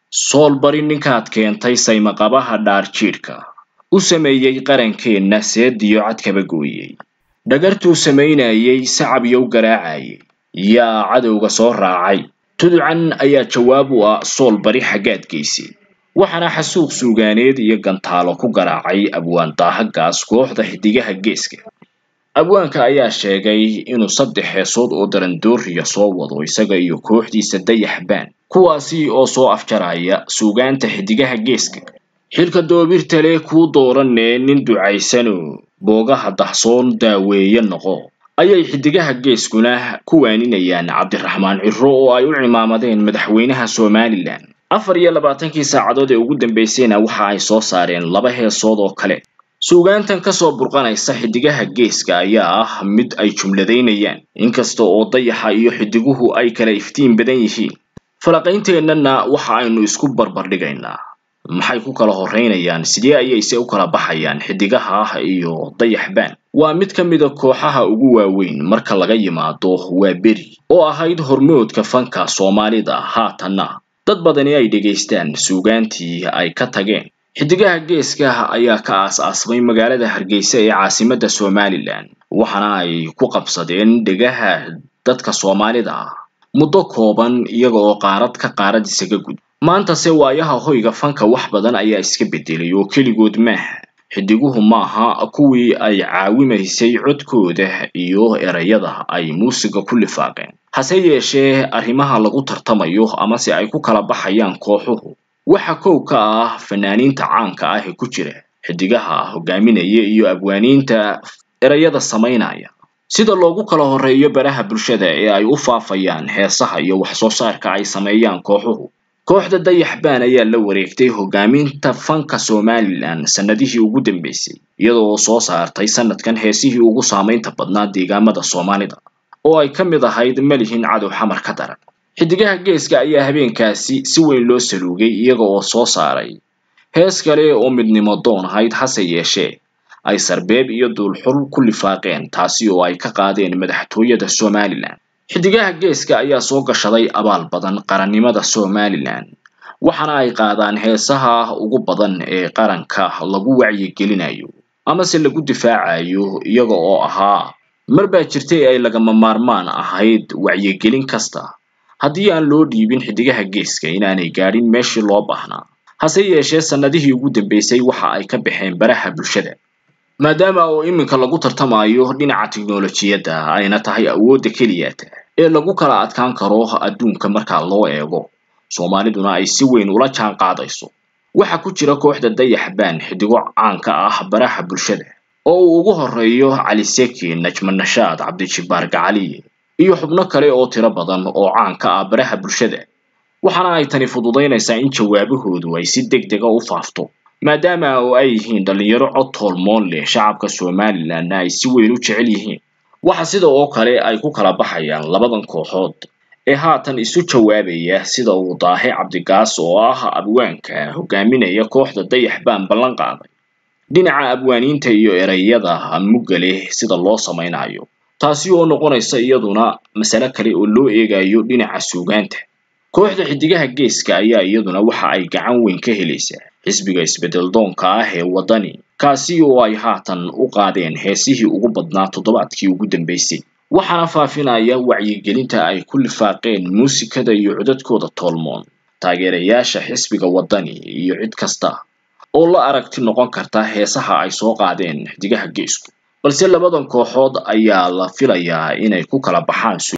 sool bari ninkaad keentay saymaqabaha dhaarjiidhka u sameeyey qarankeenna seediyo cadkaba gooyey dhagartuu samaynayey sacab yow garaacayay yaa cadowga soo raacay tuducan ayaa jawaab u ah sool bari xaggaad geysay waxaana xasuuq suugaaneed iyo gantaalo ku garaacay abwaan daahagaas kooxda xidigaha geeska abwaanka ayaa sheegay inuu saddex heesood oo darandooriya soo wado isaga iyo kooxdiisa dayaxbaan kuwaasi oo soo afjaraya suugaanta xidigaha geeska xilka doobirta leh kuu dooranee nin ducaysano boogaha dahsoon daaweeye noqo ayay xidigaha geeskuna ku waaninayaan cabdiraxmaan ciro oo ay u cimaamadeen madaxweynaha somalilan afar iyo labaatankii saacadood ee ugu dambeysayna waxa ay soo saareen laba heesood oo kale suugaantan kasoo burqanaysa xidigaha geeska ayaa ah mid ay jumladaynayaan inkasta oo dayaxa iyo xidiguhu ay kala iftiin badan yihiin falaqaynteenana waxa aynu isku barbardhigaynaa maxay ku kala horeynayaan sidee ayayse u kala baxayaan xidigaha ah iyo dayaxbaan waa mid ka mida kooxaha ugu waaweyn marka laga yimaado waa beri oo ahayd hormoodka fanka soomaalida haatanna dad badani ay dhegaystaan suugaantii ay ka tageen xidigaha geeska ayaa ka aas-aasmay magaalada hargeysa ee caasimadda somalilan waxaana ay ku qabsadeen dhegaha dadka soomaalida ah muddo kooban iyaga oo qaarad ka qaarad isaga gud maantase waayaha hoyga fanka wax badan ayaa iska bedelay oo keligood maaha xidiguhu maaha kuwii ay caawimaysay codkooda iyo erayada ay muusiga ku lifaaqeen hase yeeshee arrimaha lagu tartamayo amase ay ku kala baxayaan kooxuhu waxa kow ka ah fanaaniinta caanka ah ee ku jira xidigaha hogaaminaya iyo abwaaniinta erayada samaynaya sida loogu kala horeeyo baraha bulshada ee ay u faafayaan heesaha iyo wax soo saarka ay sameeyaan kooxuhu kooxda dayaxbaan ayaa la wareegtay hogaaminta fanka somalilan sanadihii ugu dambeysay iyada oo soo saartay sanadkan heesihii ugu saamaynta badnaa deegaamada soomaalida oo ay ka mid ahayd malihin cadow xamar ka daran xidigaha geeska ayaa habeenkaasi si weyn loo saluugay iyaga oo soo saaray hees kale oo midnimo doon ahayd hase yeeshee ay sarbeeb iyo duulxul ku lifaaqeen taasi oo ay ka qaadeen madaxtooyada somalilan xidigaha geeska ayaa soo gashaday abaal badan qarannimada somalilan waxaana ay qaadaan heesaha ugu badan ee qaranka lagu wacyigelinayo amase lagu difaacayo iyaga oo ahaa mar baa jirtay ay lagama maarmaan ahayd wacyigelin kasta haddii aan loo dhiibin xidigaha geeska inaanay gaadhin meeshii loo baahnaa hase yeeshee sannadihii ugu dambeysay waxa ay ka baxeen baraha bulshada maadaama oo iminka lagu tartamayo dhinaca tiknolojiyadda ayna tahay awoodda keliyata ee lagu kala adkaan karo adduunka marka loo eego soomaaliduna ay si weyn ula jaan qaadayso waxa ku jira kooxda dayaxbaan xidigo caanka ah baraha bulshada oo uu ugu horeeyo cali seki najma nashaad cabdijibbaar gacaliye iyo xubno kale oo tiro badan oo caan ka ah baraha bulshada waxaana ay tani fududaynaysaa in jawaabahoodu ay si deg dega u faafto maadaama oo ay yihiin dhalinyaro cod toolmoon leh shacabka somalilanna ay si weyn u jecel yihiin waxa sida oo kale ay ku kala baxayaan labadan kooxood ee haatan isu jawaabaya sida uu daahe cabdigaas oo ah abwaanka hogaaminaya kooxda dayaxbaan ballan qaaday dhinaca abwaaniinta iyo erayada mugga leh sida loo samaynayo taasi oo noqonaysa iyaduna masale kale oo loo eegayo dhinaca suugaanta kooxda xidigaha geeska ayaa iyaduna waxa ay gacan weyn ka helaysaa xisbiga isbedel doonka ah ee waddani kaasi oo ay haatan u qaadeen heesihii ugu badnaa toddobaadkii ugu dambeysay waxaana faafinaya wacyigelinta ay ku lifaaqeen muusikada iyo codadkooda toolmoon taageerayaasha xisbiga waddani iyo cid kasta oo la aragti noqon karta heesaha ay soo qaadeen xidigaha geesku balse labadan kooxood ayaa la filayaa inay ku kala baxaan